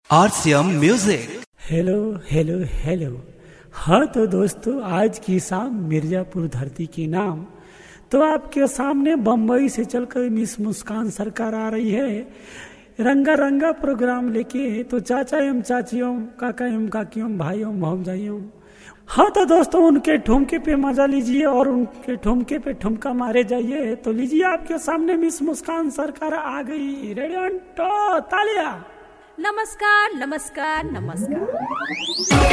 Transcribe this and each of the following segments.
RCM Music. Hello hello hello हाँ तो दोस्तों आज की शाम मिर्जापुर धरती की नाम तो आपके सामने बम्बई से चलकर मिस मुस्कान सरकार आ रही है रंगा रंगा प्रोग्राम लेके तो चाचा एवं चाचियों काका एवं काकियों भाइयों भौजाइयों हाँ तो दोस्तों उनके ठुमके पे मजा लीजिए और उनके ठुमके पे ठुमका मारे जाइए तो लीजिए आपके सामने मिस मुस्कान सरकार आ गई रेडियो तो तालिया नमस्कार नमस्कार नमस्कार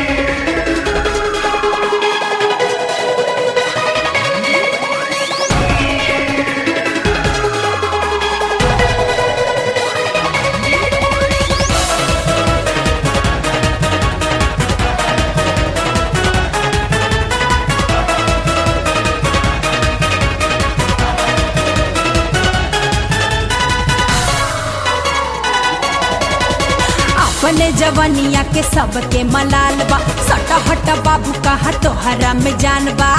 अपने जवनिया के सबके मलाल बा सट हट बाबू कहा तोहरा में जान बा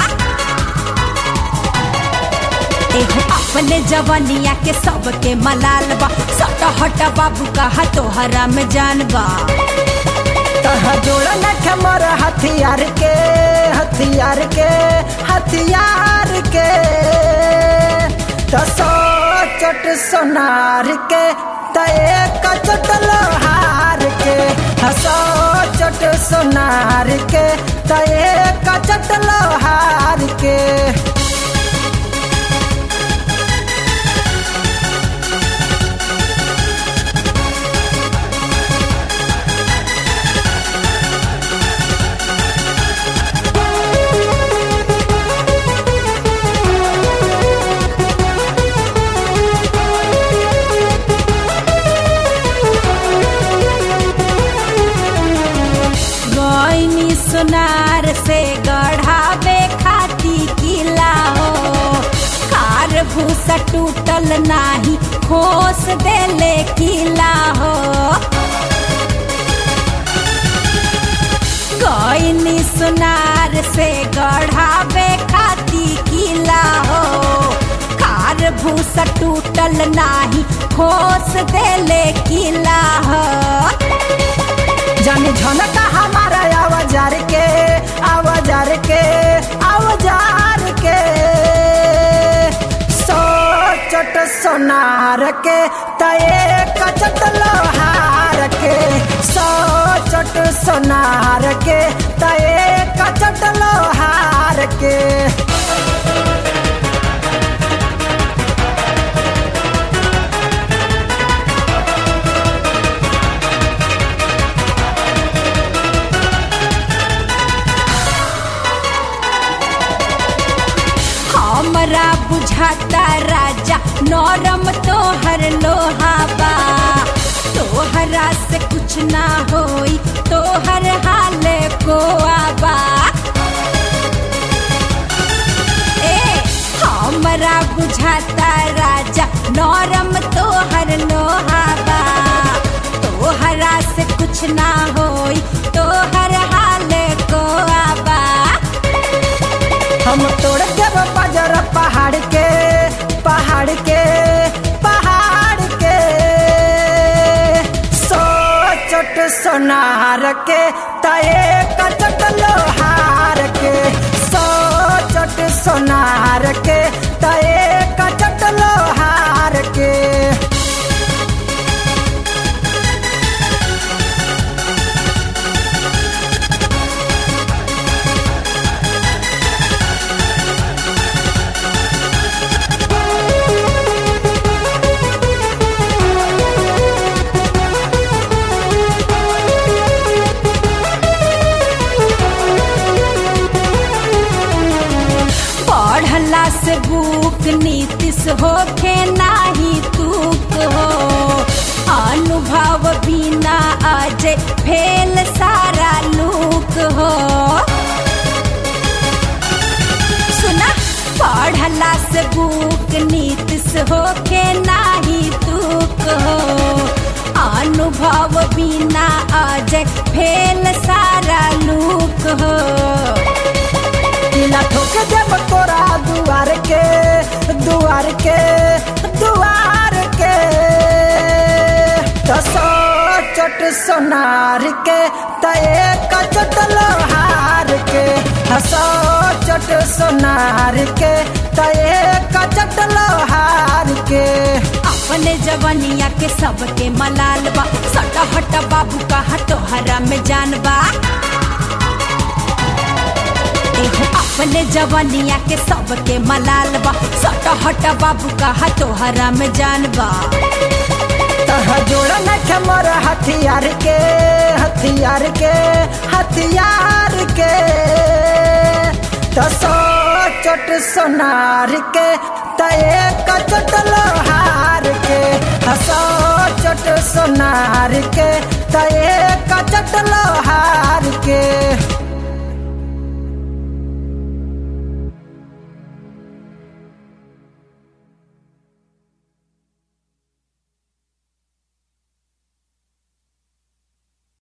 एहो अपने जवनिया के सबके मलाल बा सट हट बाबू कहा तोहरा में जान बा तहा जोड़ा न खमर हथियार के हथियार के हथियार के तसो चट सोनार के तए कचट लोहार के हसो चट सोनार के तए कचट लोहार के गईनी सोनार से गढ़ावे खाती किला हो कार भूसा टूटल नाही खोस देले किला हो गईनी सोनार से गढ़ावे खाती किला हो कार भूसा टूटल नाही खोस देले किला हो जाने झनका हमारा आवाजार के आवाजार के आवाजार के सो चट सोनार के तए कचट लोहार के सो चट सोनार के तए कचट लोहार के हमरा बुझाता राजा नरम तोहर लोहाबा तोहरा से कुछ ना होई तोहर हाल को आबा ए हमरा बुझाता राजा नरम तोहर लोहाबा तोहरा से कुछ ना होई तोहर हाल को आबा हम तोड़ देव बजर पहाड़ के पहाड़ के पहाड़ के सो चट सोनार के तए कचट लोहार के सो चट सोनार के तए कचट लोहार के पढ़ला से बुक नीतिश होखे नाही तूक हो अनुभव बिना अजय फेल सारा लूक हो सुना पढ़ला से बुक नीतिश होखे नाही तूक हो अनुभव बिना अजय फेल सारा लूक हो किला ठोक देव तोरा दुआर के दुआर के दुआर के सोनार के त एक चोट लोहार के सौ चोट सोनार के त एक चोट लोहार के अपने जवनिया के सबके मलाल बा सट हट बाबू कहा तोहरा में जान बा एहो अपने जवनिया के सबके मलाल बा सट हट बाबू कहा तोहरा में जान बा तह जोड़ न मोर हथियार के हथियार के हथियार के त सौ चोट सोनार के त एक चोट लोहार के सौ चोट सोनार के त एक चोट लोहार